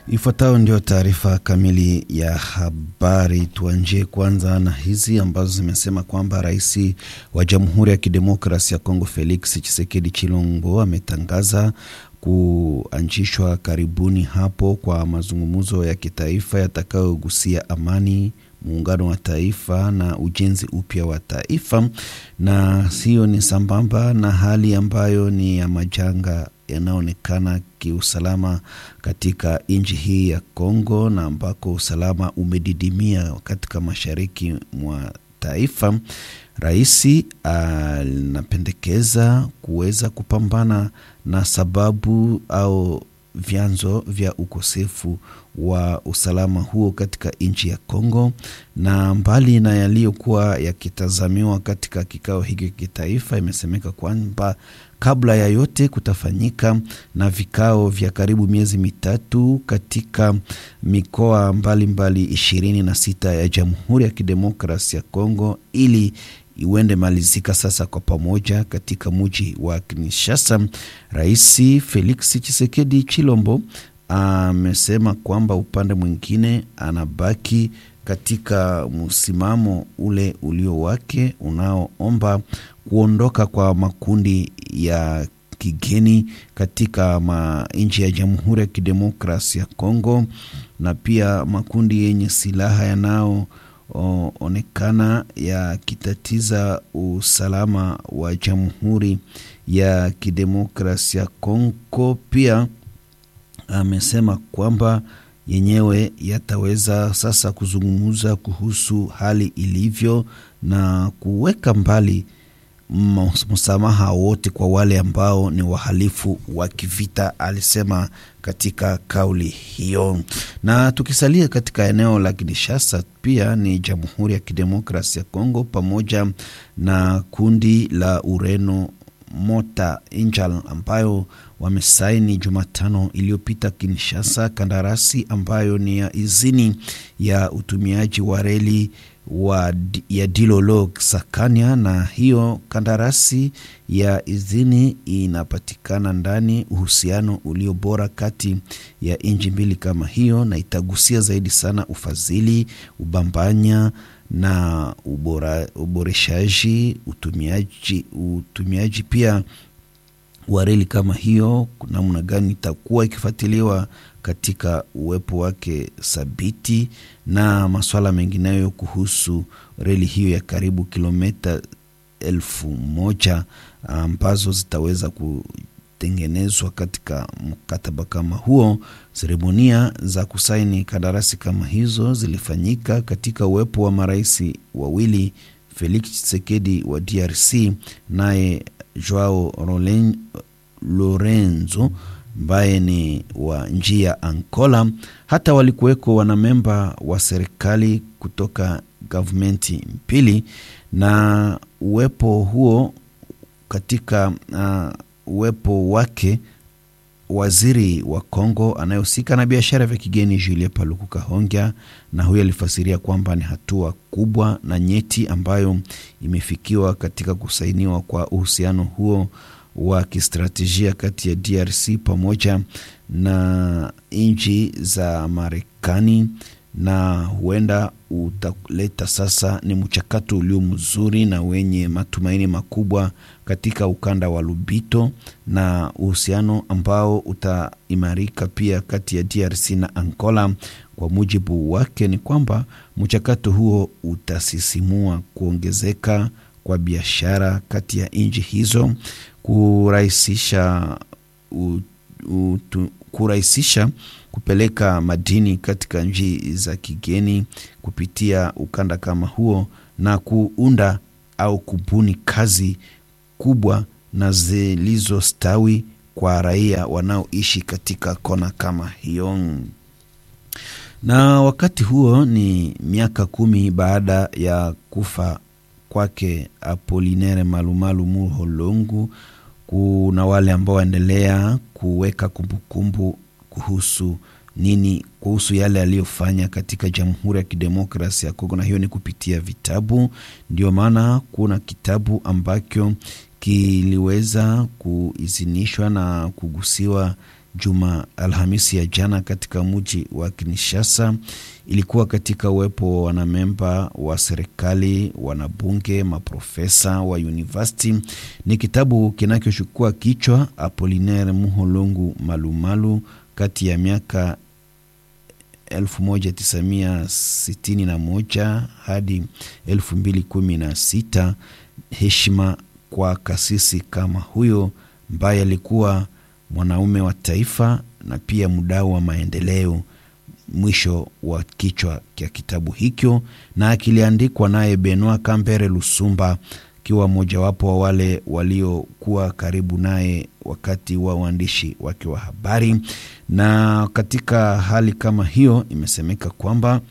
Ifuatayo ndio taarifa kamili ya habari. Tuanjie kwanza na hizi ambazo zimesema kwamba rais wa Jamhuri ya Kidemokrasi ya Kongo Felix Tshisekedi Chilombo ametangaza kuanzishwa karibuni hapo kwa mazungumzo ya kitaifa yatakayogusia amani muungano wa taifa na ujenzi upya wa taifa, na hiyo ni sambamba na hali ambayo ni ya majanga yanayoonekana kiusalama katika nchi hii ya Kongo, na ambako usalama umedidimia katika mashariki mwa taifa. Rais anapendekeza kuweza kupambana na sababu au vyanzo vya ukosefu wa usalama huo katika nchi ya Kongo, na mbali na yaliyokuwa yakitazamiwa katika kikao hiki kitaifa, imesemeka kwamba kabla ya yote kutafanyika na vikao vya karibu miezi mitatu katika mikoa mbalimbali ishirini na sita ya Jamhuri ya Kidemokrasi ya Kongo ili iwende malizika sasa kwa pamoja katika muji wa Kinshasa. Rais Felix Tshisekedi Chilombo amesema kwamba upande mwingine anabaki katika msimamo ule ulio wake unaoomba kuondoka kwa makundi ya kigeni katika nchi ya Jamhuri ya Kidemokrasi ya Kongo na pia makundi yenye silaha yanao O, onekana yakitatiza usalama wa Jamhuri ya Kidemokrasia ya Kongo. Pia amesema kwamba yenyewe yataweza sasa kuzungumza kuhusu hali ilivyo na kuweka mbali msamaha wote kwa wale ambao ni wahalifu wa kivita, alisema katika kauli hiyo. Na tukisalia katika eneo la Kinshasa, pia ni Jamhuri ya Kidemokrasi ya Kongo pamoja na kundi la Ureno Mota Angel ambayo wamesaini Jumatano iliyopita Kinshasa kandarasi ambayo ni ya izini ya utumiaji wa reli wa ya Dilolo Sakania, na hiyo kandarasi ya idhini inapatikana ndani uhusiano ulio bora kati ya nchi mbili kama hiyo, na itagusia zaidi sana ufadhili, ubambanya na ubora, uboreshaji utumiaji, utumiaji pia wa reli kama hiyo, namna gani itakuwa ikifuatiliwa katika uwepo wake thabiti na masuala mengineyo kuhusu reli hiyo ya karibu kilomita elfu moja ambazo zitaweza kutengenezwa katika mkataba kama huo. Seremonia za kusaini kandarasi kama hizo zilifanyika katika uwepo wa marais wawili, Felix Tshisekedi wa DRC naye Joao Lorenzo ambaye ni wa nchi ya Angola. Hata walikuweko wanamemba wa serikali kutoka gavumenti mbili, na uwepo huo katika uh, uwepo wake waziri wa Kongo anayehusika na biashara vya kigeni Julien Paluku Kahongya, na huyo alifasiria kwamba ni hatua kubwa na nyeti ambayo imefikiwa katika kusainiwa kwa uhusiano huo wa kistratejia kati ya DRC pamoja na nchi za Marekani, na huenda utaleta sasa ni mchakato ulio mzuri na wenye matumaini makubwa katika ukanda wa Lubito, na uhusiano ambao utaimarika pia kati ya DRC na Angola. Kwa mujibu wake ni kwamba mchakato huo utasisimua kuongezeka kwa biashara kati ya nchi hizo kurahisisha kurahisisha kupeleka madini katika nchi za kigeni kupitia ukanda kama huo na kuunda au kubuni kazi kubwa na zilizostawi kwa raia wanaoishi katika kona kama hiyo. Na wakati huo ni miaka kumi baada ya kufa kwake Apolinere Malumalu Muholongu. Kuna wale ambao waendelea kuweka kumbukumbu kuhusu nini, kuhusu yale aliyofanya katika Jamhuri ya Kidemokrasia ya Kongo, na hiyo ni kupitia vitabu. Ndio maana kuna kitabu ambacho kiliweza kuidhinishwa na kugusiwa juma Alhamisi ya jana katika mji wa Kinshasa ilikuwa katika uwepo wa wanamemba wa serikali, wanabunge, maprofesa wa university. Ni kitabu kinachochukua kichwa Apolinaire Muholongu Malumalu kati ya miaka 1961 hadi 2016, heshima kwa kasisi kama huyo ambaye alikuwa mwanaume wa taifa na pia mdau wa maendeleo. Mwisho wa kichwa cha kitabu hicho, na kiliandikwa naye Benoit Kambere Lusumba akiwa mojawapo wa wale waliokuwa karibu naye wakati wa uandishi wake wa habari. Na katika hali kama hiyo, imesemeka kwamba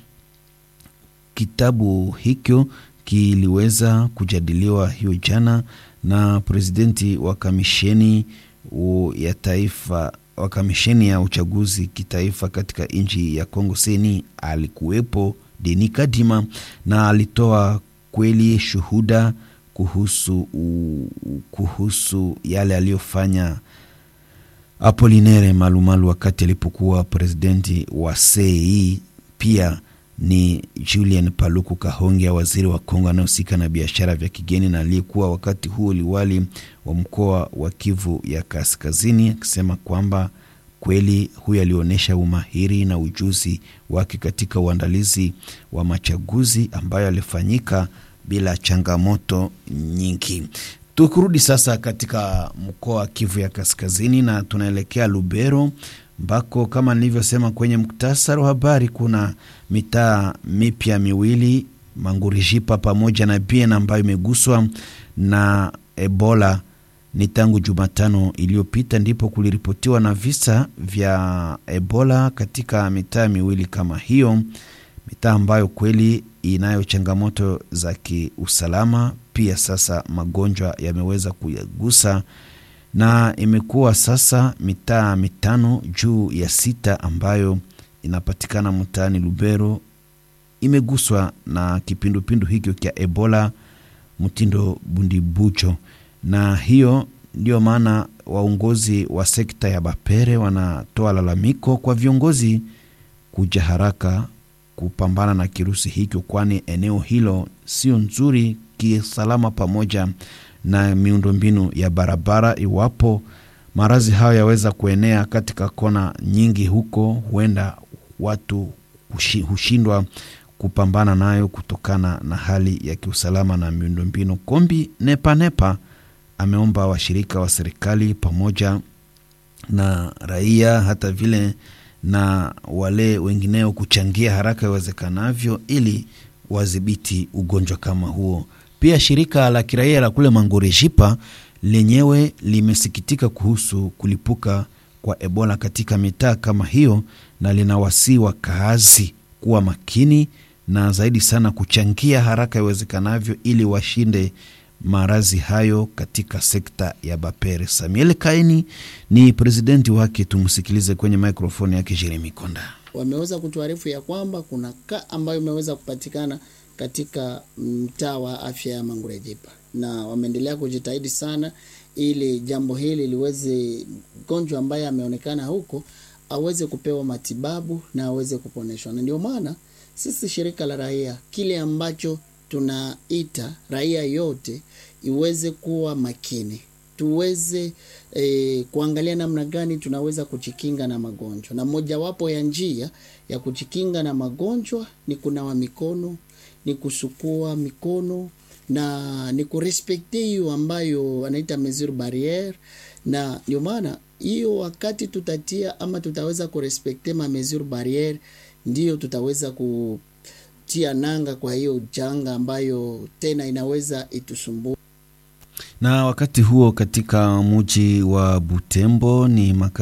kitabu hicho kiliweza kujadiliwa hiyo jana na presidenti wa kamisheni ya taifa wa kamisheni ya uchaguzi kitaifa katika nchi ya Kongo seni alikuwepo Deni Kadima, na alitoa kweli shuhuda kuhusu, u, kuhusu yale aliyofanya Apolinere Malumalu wakati alipokuwa presidenti wa CEI. Pia ni Julien Paluku Kahongya, waziri wa Kongo anayehusika na biashara vya kigeni na aliyekuwa wakati huo liwali wa mkoa wa Kivu ya Kaskazini, akisema kwamba kweli huyu alionyesha umahiri na ujuzi wake katika uandalizi wa machaguzi ambayo alifanyika bila changamoto nyingi. Tukirudi sasa katika mkoa wa Kivu ya Kaskazini na tunaelekea Lubero ambako kama nilivyosema kwenye muktasari wa habari kuna mitaa mipya miwili Mangurijipa pamoja na Bien ambayo imeguswa na Ebola. Ni tangu Jumatano iliyopita ndipo kuliripotiwa na visa vya Ebola katika mitaa miwili kama hiyo, mitaa ambayo kweli inayo changamoto za kiusalama. Pia sasa magonjwa yameweza kuyagusa na imekuwa sasa mitaa mitano juu ya sita ambayo inapatikana mtaani Lubero imeguswa na kipindupindu hicho cha Ebola mtindo bundibucho, na hiyo ndio maana waongozi wa sekta ya Bapere wanatoa lalamiko kwa viongozi kuja haraka kupambana na kirusi hicho, kwani eneo hilo sio nzuri kisalama, pamoja na miundombinu ya barabara. Iwapo maradhi hayo yaweza kuenea katika kona nyingi huko, huenda watu hushindwa kupambana nayo kutokana na hali ya kiusalama na miundombinu. Kombi Nepanepa ameomba washirika wa serikali pamoja na raia hata vile na wale wengineo kuchangia haraka iwezekanavyo ili wadhibiti ugonjwa kama huo. Pia shirika la kiraia la kule Mangorejipa lenyewe limesikitika kuhusu kulipuka kwa Ebola katika mitaa kama hiyo, na linawasii wakaazi kuwa makini na zaidi sana kuchangia haraka iwezekanavyo ili washinde maradhi hayo katika sekta ya Bapere. Samuel Kaini ni presidenti wake, tumsikilize kwenye mikrofoni yake Jeremi Konda. Wameweza kutuarifu ya kwamba kuna ka ambayo imeweza kupatikana katika mtaa wa afya ya Mangurejipa, na wameendelea kujitahidi sana ili jambo hili liweze, mgonjwa ambaye ameonekana huko aweze kupewa matibabu na aweze kuponeshwa, na ndio maana sisi shirika la raia kile ambacho tunaita raia yote iweze kuwa makini, tuweze e, kuangalia namna gani tunaweza kujikinga na magonjwa, na mojawapo ya njia ya kujikinga na magonjwa ni kunawa mikono, ni kusukua mikono na ni kurespekti hiyo ambayo wanaita mesure barriere, na ndio maana hiyo wakati tutatia ama tutaweza kurespekte ma mesure barriere, ndiyo tutaweza kutia nanga kwa hiyo janga ambayo tena inaweza itusumbua. Na wakati huo katika mji wa Butembo ni maka